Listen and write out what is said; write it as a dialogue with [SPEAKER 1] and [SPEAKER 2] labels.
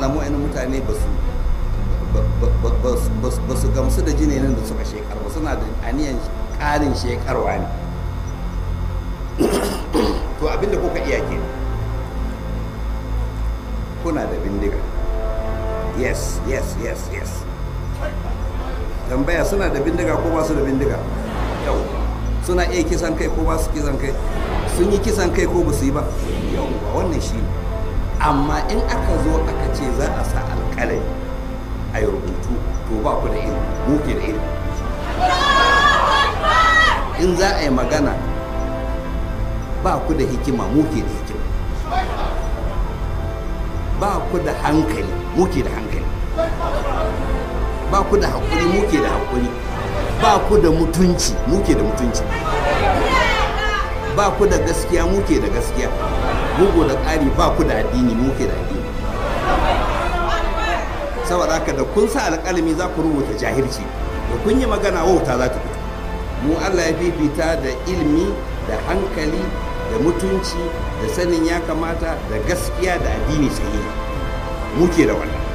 [SPEAKER 1] samu wani mutane ba su ba su gamsu da jinin da suka shekar ba suna da aniyan ƙarin shekarwa ne to abinda kuka iya ke kuna da bindiga yes yes yes yes tambaya suna da bindiga ko ba su da bindiga yau suna iya kisan kai ko ba su kisan kai sun yi kisan kai ko ba su yi ba yau ba wannan shi amma in aka zo aka ce za a sa alƙalai a yi rubutu to ba ku da ilimi muke da ilimi in za a yi magana ba ku da hikima muke da hikima ba ku da hankali muke da hankali ba ku da haƙuri muke da haƙuri ba ku da mutunci muke da mutunci ba ku da gaskiya muke da gaskiya bugu da ƙari ba ku da addini muke da addini saboda haka da kun sa alƙalami za ku rubuta jahilci da kun yi magana wauta za ta fito mu allah ya fifita da ilimi da hankali da mutunci da sanin ya kamata da gaskiya da addini sahihi muke da wannan